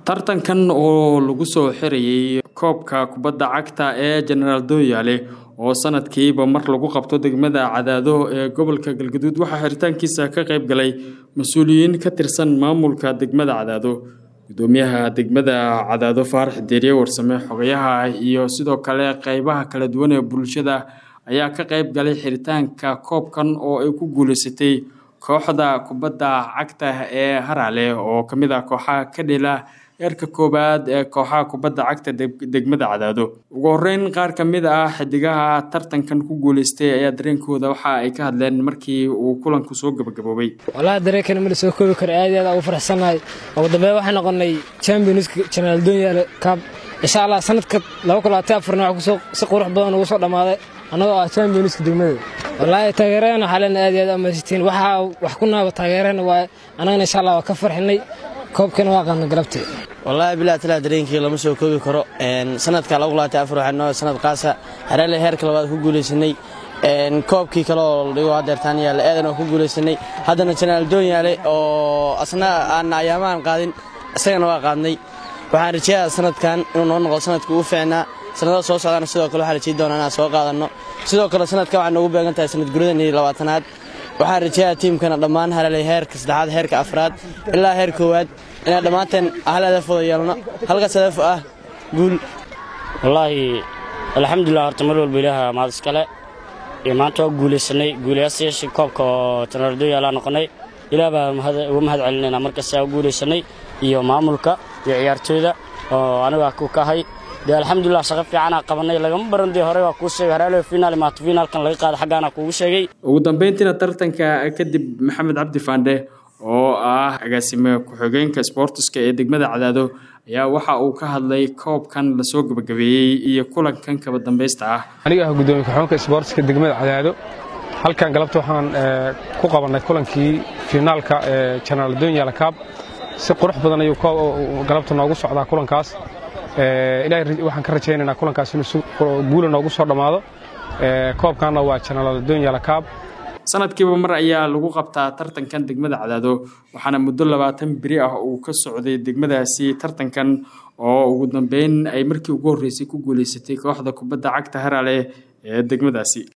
tartankan oo lagu soo xirayay koobka kubadda cagta ee genaraal dooyaale oo sanadkiiba mar lagu qabto degmada cadaado ee gobolka galgaduud waxaa xiritaankiisa ka qayb galay mas-uuliyiin ka tirsan maamulka degmada cadaado gudoomiyaha degmada cadaado faarax deeriye warsame xogayaha iyo sidoo kale qeybaha kala duwan ee bulshada ayaa ka qayb galay xiritaanka koobkan oo ay ku guuleysatay kooxda kubadda cagta ee haraale oo ka mid ah kooxaha ka dhila heerka koowaad ee kooxaha kubadda cagta degmada cadaado ugu horeyn qaar ka mid ah xidigaha tartankan ku guuleystay ayaa dareenkooda waxa ay ka hadleen markii uu kulanku soo gabagaboobay walahi dareenkana ma la soo koobi karo aad iyo aad ugu faraxsannahay ugu dambeyn waxaan noqonay championska generaal donyaale cup insha allah sanadka laba kun labaatan afarna waxaa si qurux badan ugu soo dhammaaday annagoo ah championska degmada wallaahi taageerahana waxaa leena aad iyo aad amasitiin waxaa wax ku naaba taageerahana waaye annagana insha allah waa ka farxinay koobkana waa qaadna galabtee wallaahi bilaa talaa dareenkii lama soo koobi karo sanadka waxaa sanad qaasa hareele heerka labaad ku guulaysanay koobkii kale oo la dhigo hadeertaan yaale aadan oo ku guulaysanay haddana janaal doon yaale oo asna aan ayaamahan qaadin isagana waa qaadnay waxaan rajeeyaa sanadkan inuu noo noqdo sanadka ugu fiicnaa sanada soo socdaana sidoo kale waxaan rajey doonaa inaan soo qaadanno sidoo kale sanadkan waxay noogu beegan tahay sanad guradan iyo labaatanaad waxaan rajeeyaa tiimkana dhammaan hareelay heerka saddexaad heerka afraad ilaa heer koowaad inaan dhammaanteen hal hadaf wada yeelno halkaas hadaf ah guul wallaahi alxamdulilah horta mar walba ilaaha mahad iskale iyo maanta waa guulaysanay guulayaasyaashii koobka oo janaraaldooyaalaa noqonnay ilaah baa uga mahad celinayna markasta u guulaysanay iyo maamulka iyo ciyaartooyda oo aniga ku kahay dee alxamdulilah shaqo fiicanaa qabanay lagama baran dee hore waa kuu sheegay hareelo finaal imaato finaalkan laga qaada xaggaana kuugu sheegay ugu dambeyntiina tartanka kadib maxamed cabdi faandhe oo ah agaasime ku-xigeenka sboortiska ee degmada cadaado ayaa waxa uu ka hadlay koobkan lasoo gabagabeeyey iyo kulankan kaba dambaysta ah aniga ah gudoomiye ku-xigeenka sboortiska degmada cadaado halkan galabta waxaan ku qabannay kulankii finaalka ee janaal donyaala kaab si qurux badan ayuu galabta noogu socdaa kulankaas ilahay waxaan ka rajaynaynaa kulankaas inuu guula noogu soo dhammaado koobkanna waa janaal donyaala kaab sanadkiiba mar ayaa lagu qabtaa tartankan degmada cadaado waxaana muddo labaatan beri ah uu ka socday degmadaasi tartankan oo ugu dambeyn ay markii ugu horreysay ku guuleysatay kooxda kubadda cagta haraale ee degmadaasi